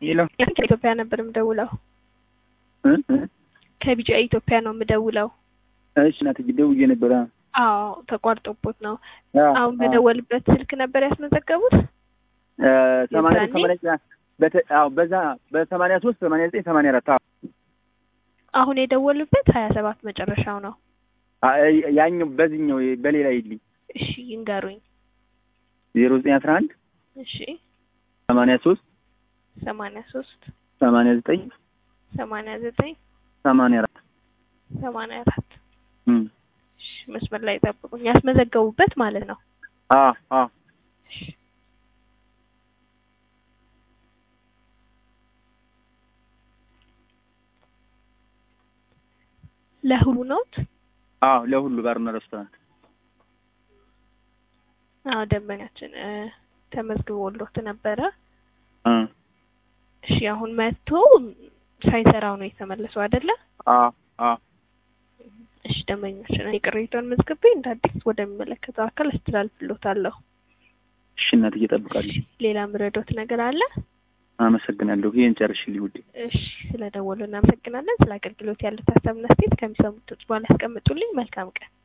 ሄሎ ከኢትዮጵያ ነበር የምደውለው። እ እ ከቢጫ ኢትዮጵያ ነው የምደውለው። እሺ እናትዬ ደውዬ ነበረ። አዎ ተቋርጦቦት ነው። አዎ፣ አሁን አዎ። በደወልበት ስልክ ነበር ያስመዘገቡት። እ ሰማንያ የዛኔ? ሰማንያ በተ አዎ በዛ በሰማንያ ሶስት ሰማንያ ዘጠኝ ሰማንያ አራት አዎ አሁን የደወሉበት ሀያ ሰባት መጨረሻው ነው። አይ፣ ያኛው በዚህኛው በሌላ ይልኝ እሺ ይንገሩኝ። ዜሮ ዘጠኝ አስራ አንድ እሺ ሰማንያ ሶስት ሰማንያ ሶስት ሰማንያ ዘጠኝ ሰማንያ ዘጠኝ ሰማንያ አራት ሰማንያ አራት እም እሺ መስመር ላይ ጠብቁኝ። ያስመዘገቡበት ማለት ነው። አዎ አዎ እሺ ለሁሉ ኖት? አዎ ለሁሉ ባርና ሬስቶራንት አዎ ደንበኛችን እ ተመዝግቦሎት ነበረ። እ እሺ አሁን መጥቶ ሳይሰራው ነው የተመለሰው አይደለ? አዎ አዎ እሺ ደንበኛችን የቅሬታውን መዝግቤ እንደ አዲስ ወደሚመለከተው አካል አስተላልፍሎታለሁ። እሺ እናትዬ እጠብቃለሁ። ሌላ ምረዶት ነገር አለ? አመሰግናለሁ። ይሄን ጨርሽልኝ ውዴ። እሺ ስለደወሉ እናመሰግናለን። ስለ አገልግሎት ያሉት ሀሳብና አስተያየት ከሚሰሙት በኋላ ያስቀምጡልኝ። መልካም ቀን።